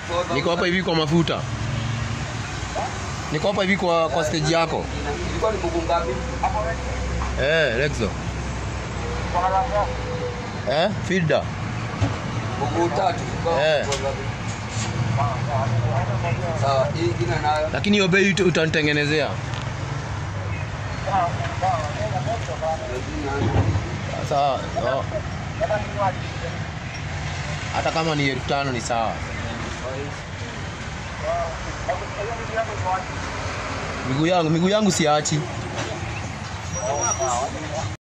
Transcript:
Niko hapa hivi kwa mafuta. Niko hapa hivi kwa kwa stage yako. Ilikuwa ni buku ngapi? Eh, Lexo. Eh, Filda. Buku tatu. Eh. Sawa, hii ingine nayo. Lakini hiyo bei uta- utanitengenezea. Sasa oh. hata kama ni elfu tano ni sawa. Miguu yangu miguu yangu siachi.